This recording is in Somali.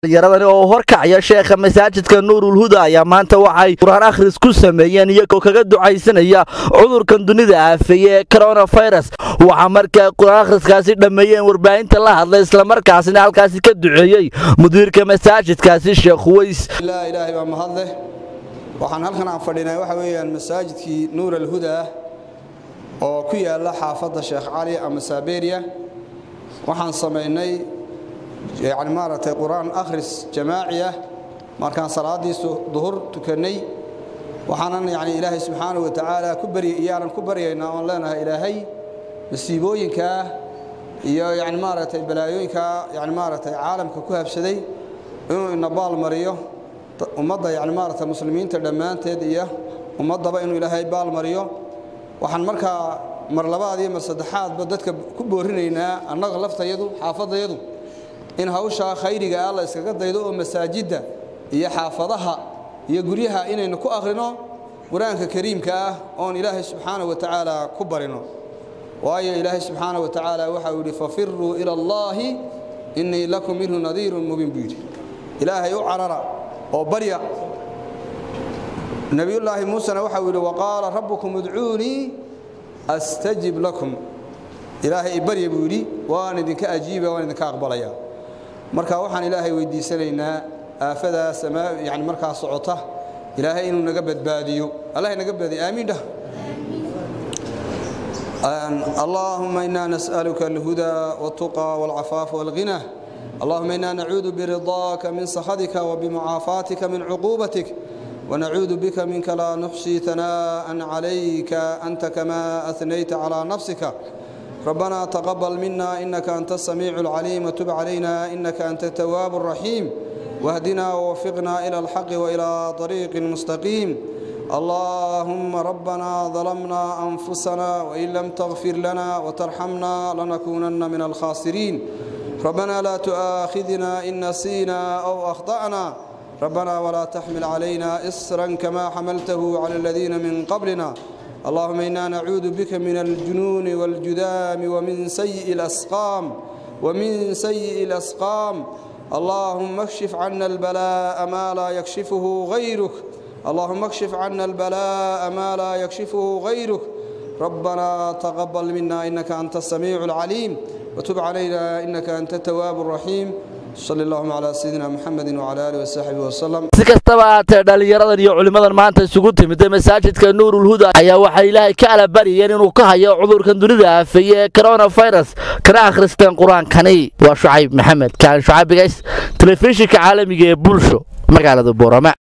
yaradani oo horkacaya sheekha masaajidka nuurul huda ayaa maanta waxay qur-aan akhris ku sameeyeen iyagoo kaga ducaysanaya cudurkan dunida aafeeye ee coronafirus waxaa markaa qur-aan akhriskaasi dhammeeyeen warbaahinta la hadlay islamarkaasina halkaasi ka duceeyey mudiirka masaajidkaasi sheekh huways ilaa ilaahay baa mahadleh waxaan halkan aan fadhinay waxa weeyaan masaajidkii nuur alhuda oo ku yaala xaafadda sheekh cali ama saberia waxaan samaynay yani maaragtay qur-aan akhris jamaaci ah markaan salaaddii duhur tukannay waxaanan yani ilaahay subxaanahu wa tacaala ku barya iyaanan ku baryaynaa oon leenahay ilaahay masiibooyinkaa iyo yani maaragtay balaayooyinkaa yani maaragtay caalamka ku habsaday inuu ina baal mariyo ummadda yani maaragtay muslimiinta dhammaanteed iyo ummaddaba inuu ilaahay baal mariyo waxaan markaa mar labaad iyo mar saddexaadba dadka ku boorinaynaa annaga laftayadu xaafadayadu in hawshaa khayriga ah la iskaga daydo oo masaajidda iyo xaafadaha iyo guryaha inaynu ku akhrino qur-aanka kariimka ah oon ilaahay subxaana wa tacaala ku barino waayo ilaahay subxaana wa tacaala waxau yidhi fafiruu ila allaahi innii lakum minhu nadiirun mubiin buu yidhi ilaahay u carara oo barya nebiyullaahi muusena waxau yidhi waqaala rabbukum udcuunii astajib lakum ilaahay ibarya buu yidhi waan idinka ajiiba waan idinka aqbalaya marka waxaan ilaahay weydiisanaynaa aafadaa samaa yani markaa socota ilaahay inuu naga badbaadiyo allah naga badbaadiyo aamiin dhah اللهم إنا نسألك الهدى والتقى والعفاف والغنى اللهم إنا نعوذ برضاك من سخطك وبمعافاتك من عقوبتك ونعوذ بك منك لا نحصي ثناء عليك أنت كما أثنيت على نفسك ربنا تقبل منا إنك أنت السميع العليم وتب علينا إنك أنت التواب الرحيم واهدنا ووفقنا إلى الحق وإلى طريق مستقيم اللهم ربنا ظلمنا أنفسنا وإن لم تغفر لنا وترحمنا لنكونن من الخاسرين ربنا لا تؤاخذنا إن نسينا أو أخطأنا ربنا ولا تحمل علينا إسرا كما حملته على الذين من قبلنا اللهم إنا نعوذ بك من الجنون والجذام ومن سيء الأسقام ومن سيء الأسقام اللهم اكشف عنا البلاء ما لا يكشفه غيرك اللهم اكشف عنا البلاء ما لا يكشفه غيرك ربنا تقبل منا إنك أنت السميع العليم وتب علينا إنك أنت التواب الرحيم صلى اللهم على سيدنا محمد وعلى آله وصحبه وسلم si kastaba haatee dhallinyaradan iyo culimmadan maanta isugu timida masaajidka nuurul huda ayaa waxay ilaahay ka alabariyeen inuu ka hayo cudurkan dunida aafeeye ee coronafirus kana akhristeen qur-aankani waa shucayb maxamed kaan shucaybigays telefishinka caalamiga ee bulsho magaalada boorama